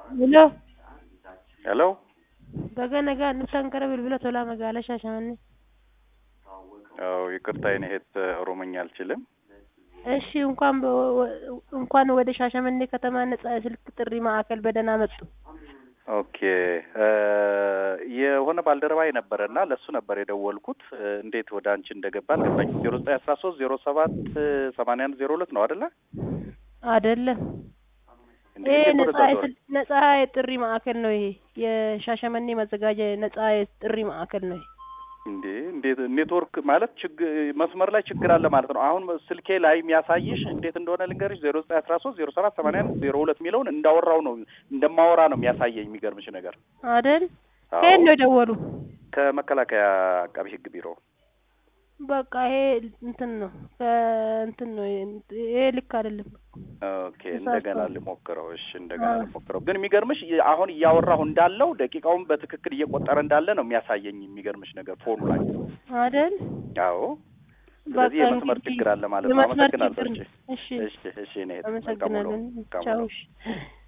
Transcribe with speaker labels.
Speaker 1: Hello.
Speaker 2: Hello?
Speaker 1: Baga nagaa dhuftan gara bilbila tolaa magaalaa Shaashamannee.
Speaker 2: አዎ ይቅርታ የኔ እህት ኦሮሞኛ አልችልም።
Speaker 1: እሺ እንኳን በ- ወ- እንኳን ወደ ሻሸመኔ ከተማ ነጻ የስልክ ጥሪ ማዕከል በደህና መጡ።
Speaker 2: ኦኬ እ የሆነ ባልደረባዬ ነበረ እና ለእሱ ነበር የደወልኩት። እ እንዴት ወደ አንቺ እንደገባ አልገባኝም። ዜሮ ዘጠኝ አስራ ሶስት ዜሮ ሰባት ሰማንያ አንድ ዜሮ ሁለት ነው አይደለ?
Speaker 1: አይደለም
Speaker 2: እንዴ
Speaker 1: ይሄ
Speaker 2: እንዴት
Speaker 1: ነጻ
Speaker 2: ወደዛ ዞረ?
Speaker 1: የስል- ነጻ የጥሪ ማዕከል ነው። ይሄ የሻሸመኔ መዘጋጃ ነጻ የጥሪ ማዕከል ነው። ይሄ
Speaker 2: እንዴ እንዴት ኔትወርክ ማለት ችግር መስመር ላይ ችግር አለ ማለት ነው። አሁን ስልኬ ላይ የሚያሳይሽ እንዴት እንደሆነ ልንገርሽ። ዜሮ ዘጠኝ አስራ ሶስት ዜሮ ሰባት ሰማንያ አንድ ዜሮ ሁለት የሚለውን እንዳወራው ነው እንደማወራ ነው የሚያሳየኝ። የሚገርምሽ ነገር
Speaker 1: አይደል?
Speaker 2: አዎ።
Speaker 1: ከየት ነው የደወሉ?
Speaker 2: ከመከላከያ አቃቢ ሕግ ቢሮ
Speaker 1: በቃ ይሄ እንትን ነው ከእንትን ነው ይሄ ልክ አይደለም።
Speaker 2: ኦኬ እንደገና
Speaker 1: ተሳስተዋል።
Speaker 2: ልሞክረው። እሺ እንደገና
Speaker 1: አዎ።
Speaker 2: ልሞክረው። ግን የሚገርምሽ የ- አሁን እያወራሁ እንዳለው ደቂቃውን በትክክል እየቆጠረ እንዳለ ነው የሚያሳየኝ። የሚገርምሽ ነገር ፎኑ ላይ
Speaker 1: አይደል?
Speaker 2: አዎ። ስለዚህ
Speaker 1: በቃ
Speaker 2: የመስመር
Speaker 1: እንግዲህ
Speaker 2: ችግር አለ ማለት ነው።
Speaker 1: የመስመር
Speaker 2: አመሰግናለሁ።
Speaker 1: ችግር
Speaker 2: እሺ
Speaker 1: ነው። እሺ
Speaker 2: እሺ እሺ እኔ መልካም ውሎ።
Speaker 1: አመሰግናለን።
Speaker 2: መልካም
Speaker 1: ቻው።
Speaker 2: ውሎ።
Speaker 1: እሺ